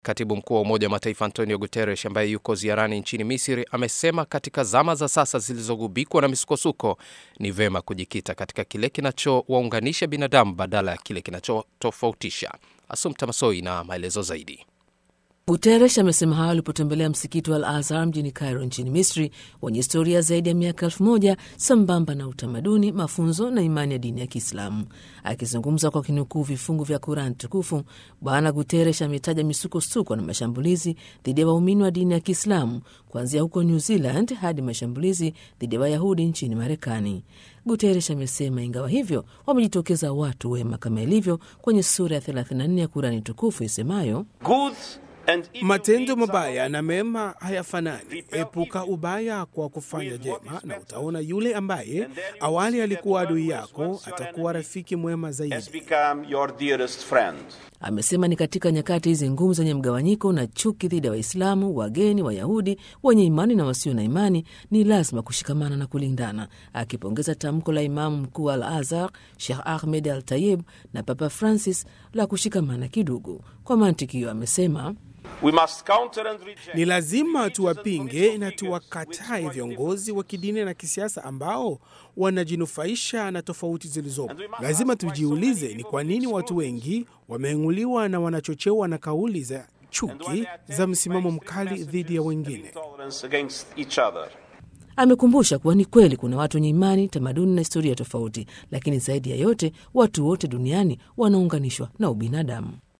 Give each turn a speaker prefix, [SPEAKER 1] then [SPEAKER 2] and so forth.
[SPEAKER 1] Katibu mkuu wa Umoja wa Mataifa Antonio Guterres, ambaye yuko ziarani nchini Misri, amesema katika zama za sasa zilizogubikwa na misukosuko, ni vema kujikita katika kile kinachowaunganisha binadamu badala ya kile kinachotofautisha. Asumta Masoi na maelezo zaidi.
[SPEAKER 2] Guterres amesema hayo alipotembelea msikiti wa Al Azhar mjini Cairo nchini Misri, wenye historia zaidi ya miaka elfu moja sambamba na utamaduni, mafunzo na imani ya dini ya Kiislamu. Akizungumza kwa kinukuu vifungu vya Kurani tukufu, Bwana Guterres ametaja misukosuko na mashambulizi dhidi ya waumini wa dini ya Kiislamu kuanzia huko New Zealand hadi mashambulizi dhidi ya Wayahudi nchini Marekani. Guterres amesema ingawa hivyo, wamejitokeza watu wema kama ilivyo kwenye sura ya 34 ya Kurani tukufu isemayo
[SPEAKER 3] Matendo mabaya na mema hayafanani. Epuka ubaya kwa kufanya jema, na utaona yule ambaye awali alikuwa adui yako atakuwa rafiki mwema zaidi.
[SPEAKER 2] Amesema ni katika nyakati hizi ngumu zenye mgawanyiko na chuki dhidi ya Waislamu, wageni, Wayahudi, wenye imani na wasio na imani, ni lazima kushikamana na kulindana, akipongeza tamko la Imamu mkuu wa Al Azhar Sheikh Ahmed Al Tayib na Papa Francis la kushikamana kidugu. Kwa mantiki hiyo, amesema
[SPEAKER 3] Ni lazima tuwapinge na tuwakatae viongozi wa kidini na kisiasa ambao wanajinufaisha na tofauti zilizopo. Lazima tujiulize ni kwa nini watu wengi wameenguliwa na wanachochewa na kauli za chuki za msimamo mkali dhidi ya wengine.
[SPEAKER 2] Amekumbusha kuwa ni kweli kuna watu wenye imani, tamaduni na historia tofauti, lakini zaidi ya yote watu wote duniani wanaunganishwa na ubinadamu.